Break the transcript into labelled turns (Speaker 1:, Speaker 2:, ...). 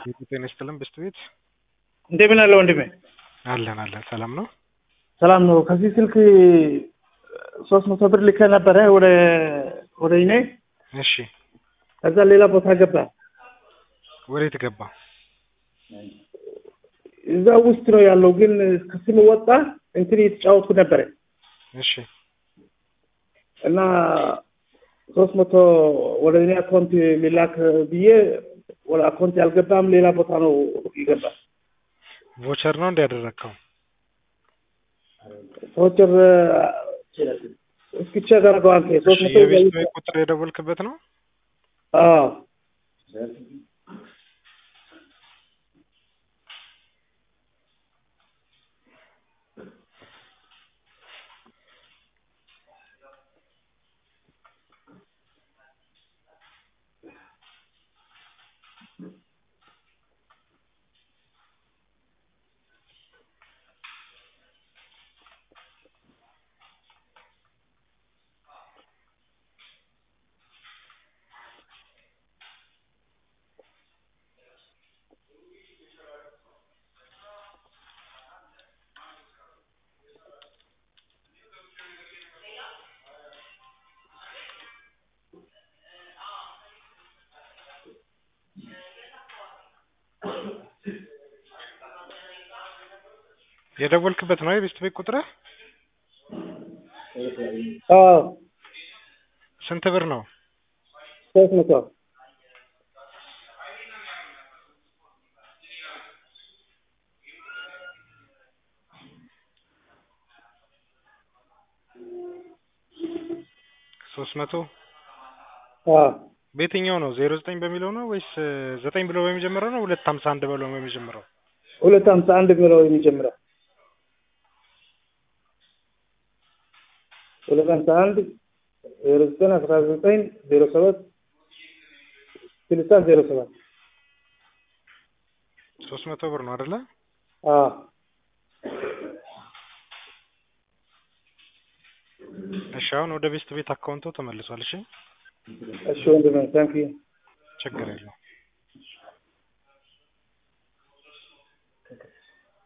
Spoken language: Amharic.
Speaker 1: ጤና ይስጥልን ብስት ቤት
Speaker 2: እንደምን አለ ወንድሜ?
Speaker 1: አለን አለን። ሰላም ነው?
Speaker 2: ሰላም ነው። ከዚህ ስልክ ሶስት መቶ ብር ልከ ነበረ ወደ ወደ እኔ
Speaker 1: እሺ፣
Speaker 2: ከዛ ሌላ ቦታ ገባ።
Speaker 1: ወዴት ገባ?
Speaker 2: እዛ ውስጥ ነው ያለው፣ ግን ከስም ወጣ። እንትን እየተጫወትኩ ነበረ
Speaker 1: እሺ፣
Speaker 2: እና ሶስት መቶ ወደ እኔ አካውንት ሊላክ ብዬ ወደ አካውንት ያልገባም ሌላ ቦታ ነው ይገባል።
Speaker 1: ቮቸር ነው እንዲያደረግከው?
Speaker 2: ቮቸር እስኪ ቼክ አድርገው አንተ ሶስት መቶ
Speaker 1: የቤት ቤት ቁጥር የደወልክበት ነው?
Speaker 2: አዎ
Speaker 1: የደወልክበት ነው የቤት ቤት ቁጥር?
Speaker 2: አዎ
Speaker 1: ስንት ብር ነው?
Speaker 2: ሶስት መቶ
Speaker 1: ሶስት መቶ
Speaker 2: አዎ
Speaker 1: በየትኛው ነው? ዜሮ ዘጠኝ በሚለው ነው ወይስ ዘጠኝ ብሎ በሚጀምረው ነው? ሁለት ሀምሳ አንድ ብሎ በሚጀምረው?
Speaker 2: ሁለት ሀምሳ አንድ የሚለው የሚጀምረው ሁለት ሀምሳ አንድ ዜሮ ዘጠኝ አስራ ዘጠኝ ዜሮ ሰባት ስልሳ ዜሮ ሰባት
Speaker 1: ሶስት መቶ ብር ነው አይደለ?
Speaker 2: አዎ
Speaker 1: እሺ አሁን ወደ ቤስት ቤት አካውንቶ ተመልሷል። እሺ
Speaker 2: እሺ ወንድሜ ታንኪዩ
Speaker 1: ችግር የለውም።